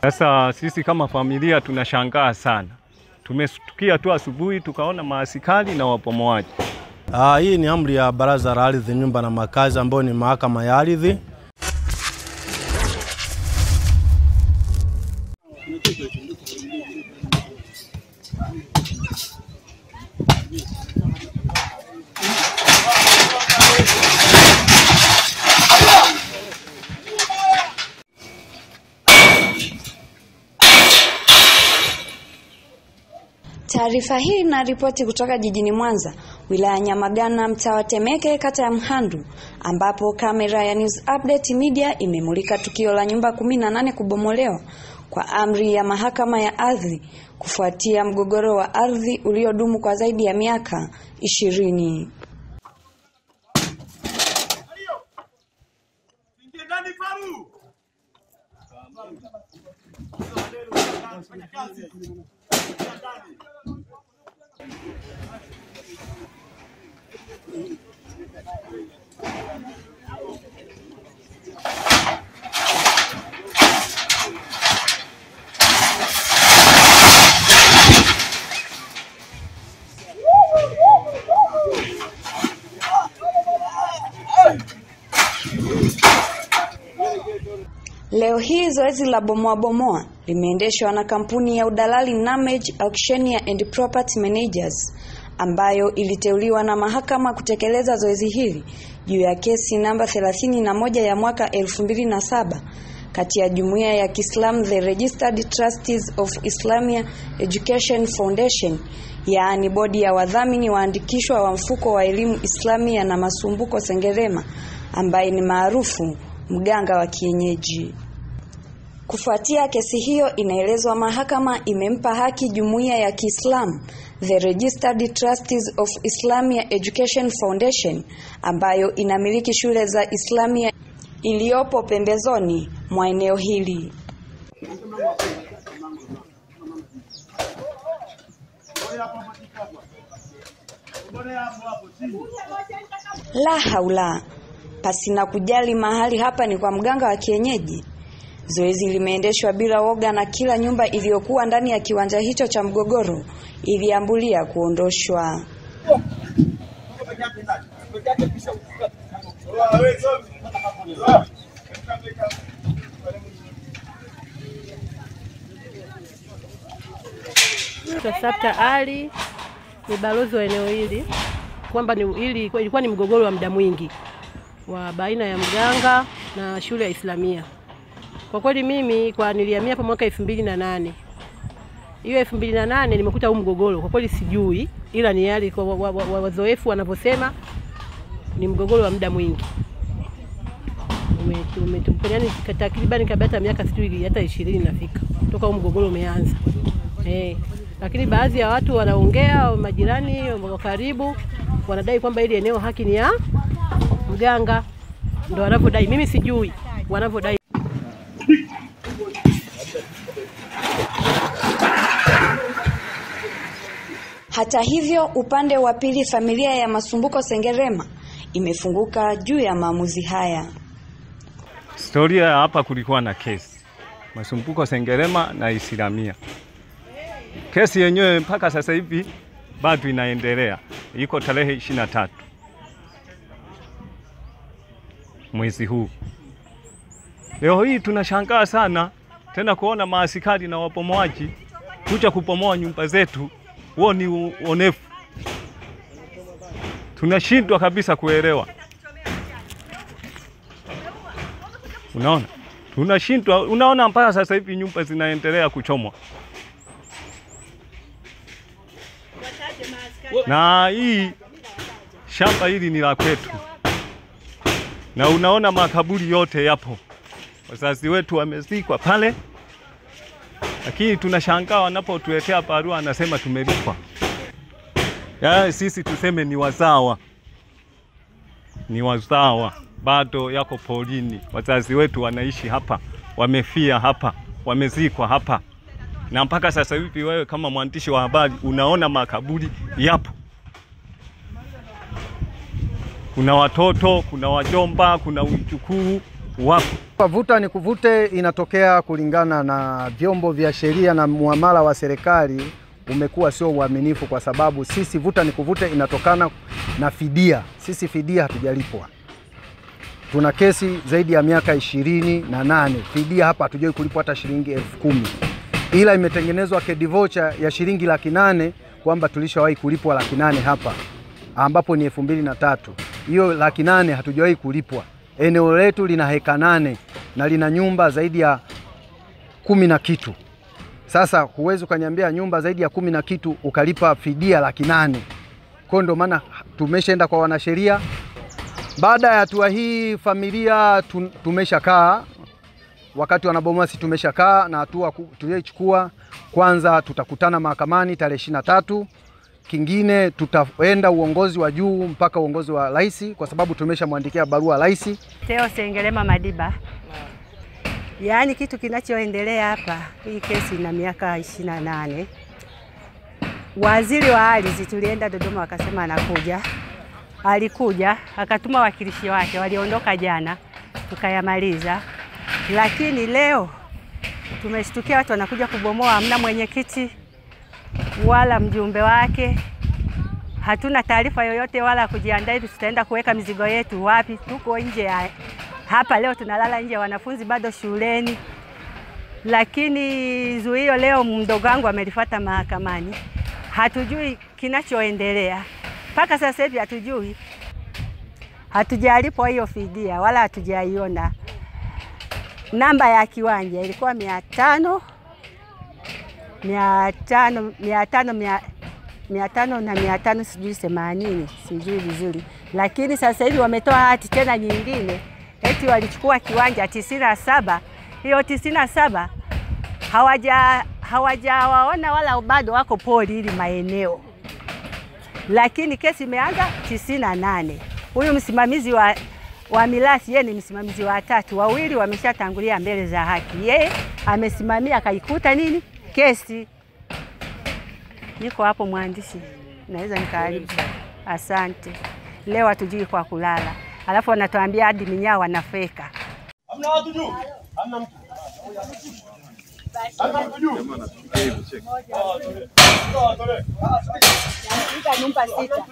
Sasa sisi kama familia tunashangaa sana, tumestukia tu asubuhi tukaona maaskari na wapomoaji. Ah, hii ni amri ya Baraza la Ardhi, Nyumba na Makazi ambayo ni mahakama ya ardhi. Taarifa hii inaripoti kutoka jijini Mwanza, wilaya ya Nyamagana, mtaa wa Temeke, kata ya Mhandu, ambapo kamera ya News Update Media imemulika tukio la nyumba kumi na nane kubomolewa kwa amri ya mahakama ya ardhi kufuatia mgogoro wa ardhi uliodumu kwa zaidi ya miaka ishirini. Leo hii zoezi la bomoa bomoa limeendeshwa na kampuni ya udalali Namage Auctioneer and Property Managers ambayo iliteuliwa na mahakama kutekeleza zoezi hili juu ya kesi namba 31 ya mwaka 2007 kati ya jumuiya ya Kiislamu The Registered Trustees of Islamia Education Foundation, yaani bodi ya wadhamini waandikishwa wa mfuko wa elimu Islamia na Masumbuko Sengerema ambaye ni maarufu mganga wa kienyeji. Kufuatia kesi hiyo, inaelezwa mahakama imempa haki jumuiya ya Kiislamu The Registered Trustees of Islamia Education Foundation ambayo inamiliki shule za Islamia iliyopo pembezoni mwa eneo hili. La haula, pasina kujali mahali hapa ni kwa mganga wa kienyeji. Zoezi limeendeshwa bila woga na kila nyumba iliyokuwa ndani ya kiwanja hicho cha mgogoro iliambulia kuondoshwa. Sabta Ali ni balozi wa eneo hili, kwamba ni hili ilikuwa ni mgogoro wa muda mwingi wa baina ya mganga na shule ya Islamia. Kwa kweli mimi kwa nilihamia hapa mwaka elfu mbili na nane hiyo elfu mbili na nane nimekuta huu mgogoro, kwa kweli sijui, ila ni yale kwa wa- wa- wa- wazoefu wanavyosema ni mgogoro wa muda mwingi Ume- ume- yaani takriban kabla hata miaka sijui hata ishirini nafika toka huu mgogoro umeanza eh. Lakini baadhi ya watu wanaongea, majirani wa karibu wanadai kwamba ili eneo haki ni ya mganga, ndo wanavyodai. Mimi sijui wanavyodai. Hata hivyo, upande wa pili, familia ya Masumbuko Sengerema imefunguka juu ya maamuzi haya. Historia ya hapa, kulikuwa na kesi Masumbuko Sengerema na Islamia. Kesi yenyewe mpaka sasa hivi bado inaendelea, iko tarehe ishirini na tatu mwezi huu. Leo hii tunashangaa sana tena kuona maaskari na wapomoaji kuja kupomoa nyumba zetu. Huo ni uonefu, tunashindwa kabisa kuelewa. Unaona, tunashindwa. Unaona, mpaka sasa hivi nyumba zinaendelea kuchomwa, na hii shamba hili ni la kwetu, na unaona makaburi yote yapo, wazazi wetu wamezikwa pale, lakini tunashangaa wanapotuletea barua, anasema tumelipwa. Ya, sisi tuseme ni wazawa, ni wazawa bado yako porini. Wazazi wetu wanaishi hapa, wamefia hapa, wamezikwa hapa, na mpaka sasa hivi wewe kama mwandishi wa habari unaona makaburi yapo. Kuna watoto, kuna wajomba, kuna ujukuu wapo. Kwa vuta ni kuvute inatokea kulingana na vyombo vya sheria na muamala wa serikali umekuwa sio uaminifu, kwa sababu sisi vuta ni kuvute inatokana na fidia. Sisi fidia hatujalipwa, tuna kesi zaidi ya miaka ishirini na nane fidia hapa hatujawai kulipwa hata shilingi elfu kumi ila imetengenezwa kedi vocha ya shilingi laki nane kwamba tulishawahi kulipwa laki nane hapa ambapo ni elfu mbili na tatu. Hiyo laki nane hatujawahi kulipwa. Eneo letu lina heka nane na lina nyumba zaidi ya kumi na kitu. Sasa huwezi ukaniambia nyumba zaidi ya kumi na kitu ukalipa fidia laki nane. Kwa hiyo ndio maana tumeshaenda kwa wanasheria. Baada ya hatua hii, familia tu- tumeshakaa wakati wanabomoa, si tumeshakaa na hatua ku- tuliyoichukua. Kwanza tutakutana mahakamani tarehe ishirini na tatu. Kingine tutaenda uongozi wa juu mpaka uongozi wa rais, kwa sababu tumeshamwandikia barua rais. Teo Sengelema Madiba. Yaani kitu kinachoendelea hapa, hii kesi ina miaka ishirini na nane. Waziri wa ardhi tulienda Dodoma, wakasema anakuja, alikuja akatuma wakilishi wake, waliondoka jana, tukayamaliza. Lakini leo tumeshtukia watu wanakuja kubomoa, hamna mwenyekiti wala mjumbe wake hatuna taarifa yoyote wala kujiandaa hivi tutaenda kuweka mizigo yetu wapi. Tuko nje ya hapa leo, tunalala nje, wanafunzi bado shuleni. Lakini zuio leo mdogo wangu amelifuata mahakamani, hatujui kinachoendelea mpaka sasa hivi, hatujui, hatujalipwa hiyo fidia wala hatujaiona. Namba ya kiwanja ilikuwa mia tano mia tano mia tano mia mia tano na mia tano sijui themanini sijui vizuri, lakini sasa hivi wametoa hati tena nyingine eti walichukua kiwanja tisini na saba. Hiyo tisini na saba hawaja hawajawaona wala bado wako poli hili maeneo, lakini kesi imeanza tisini na nane. Huyu msimamizi wa, wa mirathi yeye ni msimamizi wa tatu, wawili wameshatangulia mbele za haki, yeye amesimamia akaikuta nini kesi Niko hapo mwandishi, naweza nikaharibu. Asante. Leo hatujui kwa kulala, alafu wanatuambia hadi minyaa wanafeka. nyumba sita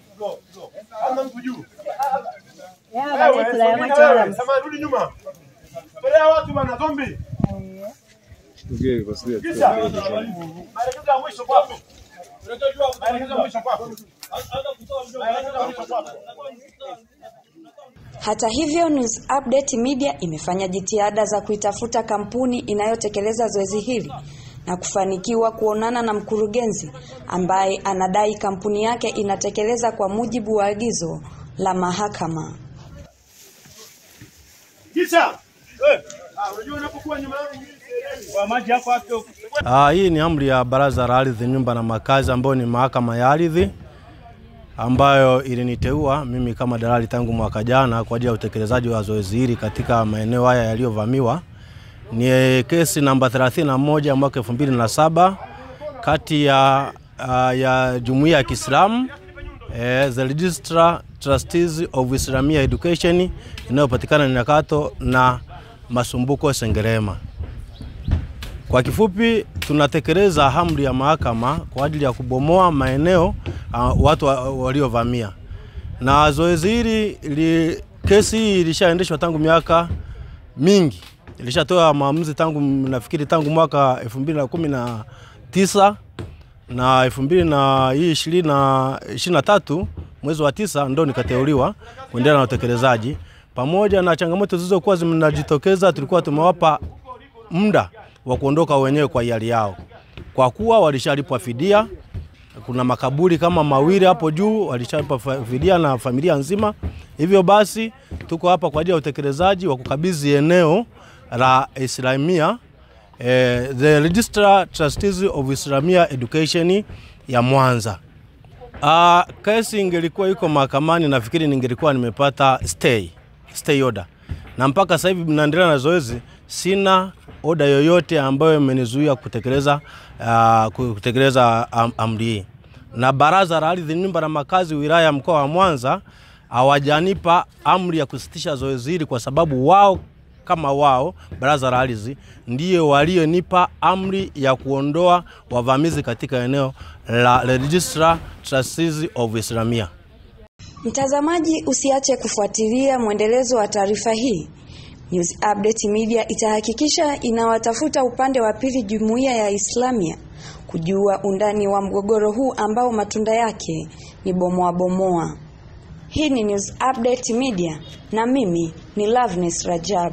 Hata hivyo, News Update Media imefanya jitihada za kuitafuta kampuni inayotekeleza zoezi hili na kufanikiwa kuonana na mkurugenzi ambaye anadai kampuni yake inatekeleza kwa mujibu wa agizo la mahakama. Ah, hii ni amri ya Baraza la Ardhi, Nyumba na Makazi ambayo ni mahakama ya ardhi ambayo iliniteua mimi kama dalali tangu mwaka jana kwa ajili ya utekelezaji wa zoezi hili katika maeneo haya yaliyovamiwa. Ni kesi namba 31 mwaka 2007 kati ya, uh, ya Jumuiya ya Kiislamu eh, the Registrar Trustees of Islamia Education inayopatikana Nyakato na Masumbuko Sengerema. Kwa kifupi, tunatekeleza amri ya mahakama kwa ajili ya kubomoa maeneo uh, watu wa- waliovamia, na zoezi hili li, kesi hii ilishaendeshwa tangu miaka mingi, ilishatoa maamuzi tangu nafikiri tangu mwaka 2019 na 2023 mwezi wa tisa ndo nikateuliwa kuendelea na utekelezaji. Pamoja na changamoto zilizokuwa zinajitokeza, tulikuwa tumewapa muda wa kuondoka wenyewe kwa hiari yao, kwa kuwa walishalipwa fidia. Kuna makaburi kama mawili hapo juu walishalipwa fa- fidia na familia nzima. Hivyo basi tuko hapa kwa ajili ya utekelezaji wa kukabidhi eneo la Islamia eh, the Registrar Trustees of Islamia Education ya Mwanza. Uh, kesi ingelikuwa iko mahakamani, nafikiri ningelikuwa nimepata stay, stay order, na mpaka sasa hivi mnaendelea na zoezi, sina oda yoyote ambayo imenizuia kutekeleza uh, kutekeleza am, amri hii. Na Baraza la Ardhi, Nyumba na Makazi wilaya ya mkoa wa Mwanza hawajanipa amri ya kusitisha zoezi hili kwa sababu wao kama wao baraza la ardhi ndiyo walionipa amri ya kuondoa wavamizi katika eneo la Registrar Trustees of Islamia. Mtazamaji, usiache kufuatilia mwendelezo wa taarifa hii. News Update Media itahakikisha inawatafuta upande wa pili jumuiya ya Islamia kujua undani wa mgogoro huu ambao matunda yake ni bomoa bomoa. Hii ni News Update Media na mimi ni Loveness Rajab.